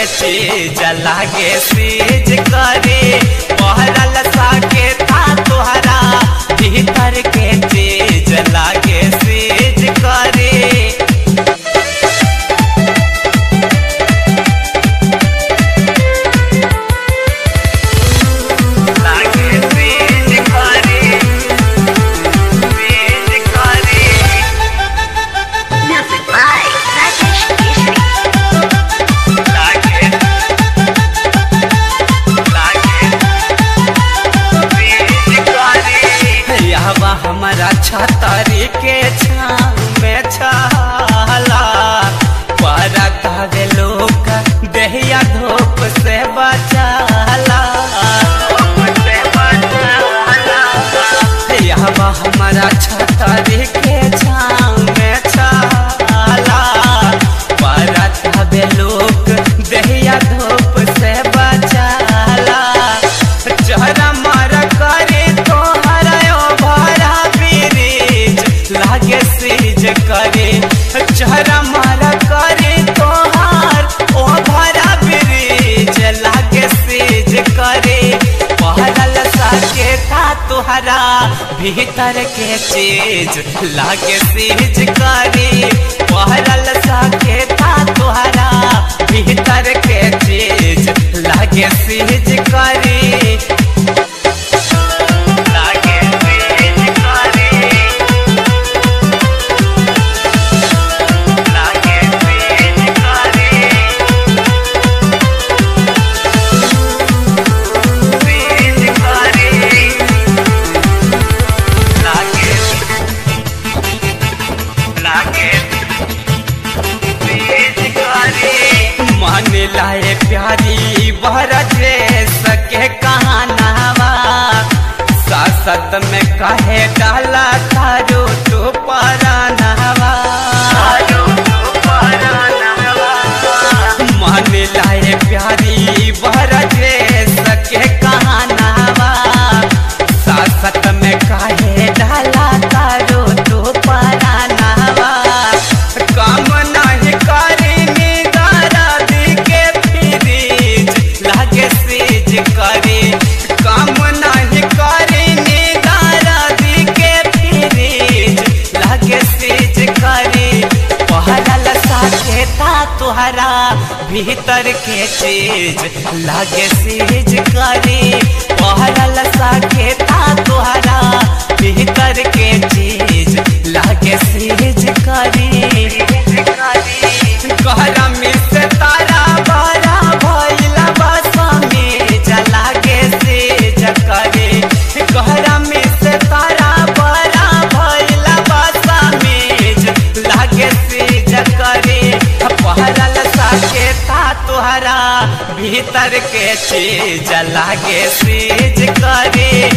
चीज लागे सीज करे पहरल साके था तोहरा भीतर के चीज लागे सीज करे लागे सीज करे सीज करे Music by Rajesh Keshri. लागे लागे सीज करे यहवा हमारा छतरी के छाव में छाला परत हवे लोग देहिया धूप से बचाला यहवा हमारा छतरी के छाव में छाला परत हवे लोग देहिया धूप से बचाला चेहरा मारा करे तो हरायो भरा ब्रिज लागे सीज करे चेहरा मारा करे तो हार ओ भरा ब्रिज लागे सीज करे पहरल साके था तुहरा भीतर के चीज लागे सीज करे पहरल साके था तुहरा भीतर के चीज लागे सीज करे लागे सीज करे लागे सीज करे सीज करे लागे लागे सीज करे मन लाए प्यारी बरजे सके कहानावा सासत में कहे डाला तारो तो परानावा मन लाए प्यारी बरजे सके कहानावा सासत में कहे डाला तारो तो परानावा काम नहीं करे निगारा के फ्रिज लागे सीज करे काम नहीं करे निगारा के फ्रिज लागे सीज करे पहरल साथे ता तुहरा भीतर के चीज लागे सीज करे पहरल साथे ता तुहरा भीतर के चीज लागे सीज करे कहरा में से तारा बड़ा भइला बस में जलागे सीज करे कहरा में से तारा बड़ा भइला बस में लागे सीज करे पहरल साके ता तुहरा भीतर के चीज लागे सीज करे